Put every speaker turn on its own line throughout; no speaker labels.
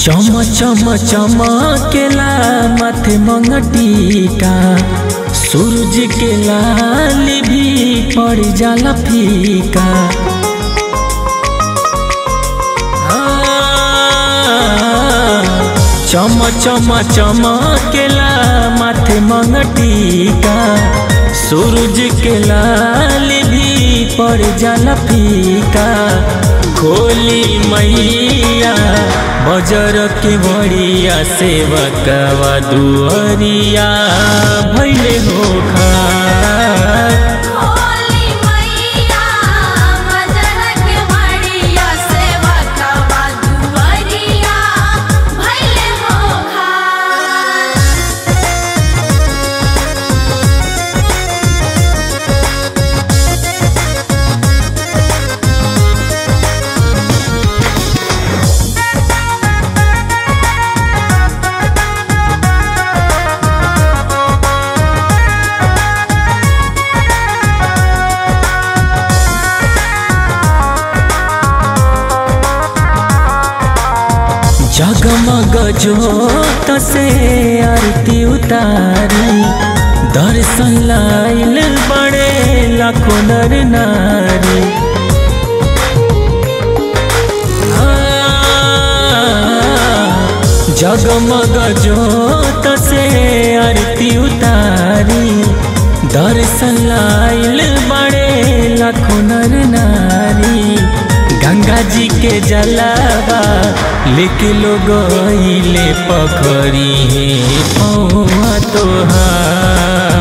चम चम चमकेला माथे मंगटिका सूरज के लाल भी पड़ जाला फीका चम चम चमकेला माथे मंगटिका सूरज के लाल भी पड़ जाला फीका खोली मैया बजर के बड़िया सेवकवा दुअरिया भैले हो
होली मैया बजरंग बड़िया सेवा कवा दुआरिया भैले हो खार
जगमग जोत से आरती उतारी दर्शन लाइल बड़े लाखों नर नारी जगमग जोत से आरती उतारी दर्शन लाइल बड़े लाखों नर नारी गंगा जी के जलावा लेके लोग ले पखरी है पौआ तोहार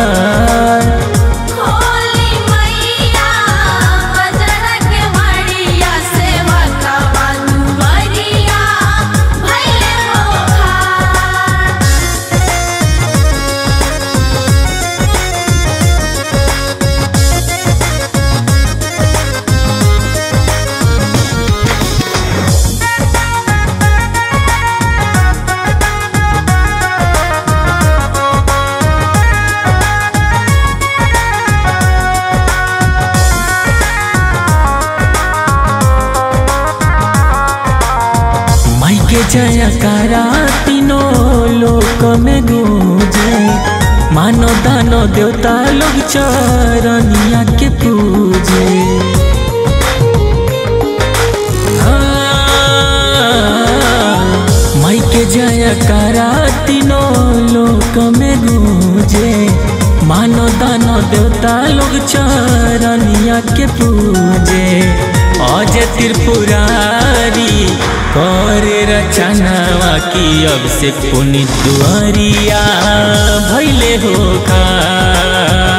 होली मैया बजरंग बड़िया सेवा कवा दुआरिया भैले हो खार
माई के जयकारा तीनों लोक में गूंजे मानो दानो देवता लोग चरनिया के पूजे हाँ, माई के जयकारा तीनों लोक में गूंजे मानो दानो देवता लोग चरनिया के पूजे अज त्रिपुरारी करे रचनावा की अब से पुनित दुआरिया भैले हो खा